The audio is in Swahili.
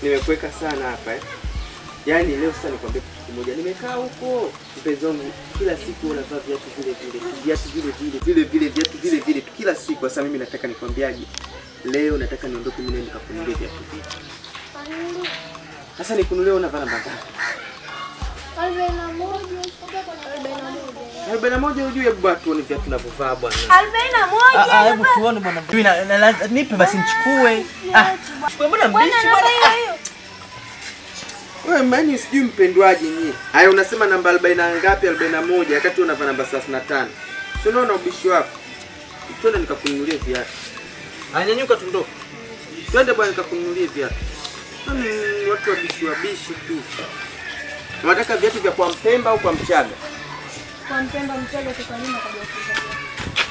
nimekuweka sana hapa eh. Yaani leo sasa nikwambia kitu kimoja, nimekaa huko mpenzi wangu, kila siku unavaa viatu vile vile, viatu vile vile vile vile, viatu vile vile tu kila siku. Sasa mimi nataka nikwambiaje, leo nataka niondoke mimi nende nikakununulie viatu vile. Sasa nikununulie, unavaa namba ngapi? Arobaini na moja. Arobaini na moja. arobaini na moja. Hujui hebu bwana, tuone viatu tunavyovaa bwana. Arobaini na moja. Ah, ah, hebu tuone bwana. Mimi na- na- na- nipe basi nichukue. Ah, chukue mbona Bwana mbichi namba bwana? hiyo hiyo. Wewe mani sijui mpendwaje nyie. Haya unasema namba 40 na ngapi? 41 wakati unavaa namba 35. Si unaona ubishi wako? Twende nikakununulie viatu. Anyanyuka tundoke. Twende bwana nikakununulie viatu. Mm, watu wabishi wabishi tu. Unataka viatu vya kwa Mpemba au kwa Mchaga? Kwa Mpemba Mchaga tukalima kabla ya kuzalia.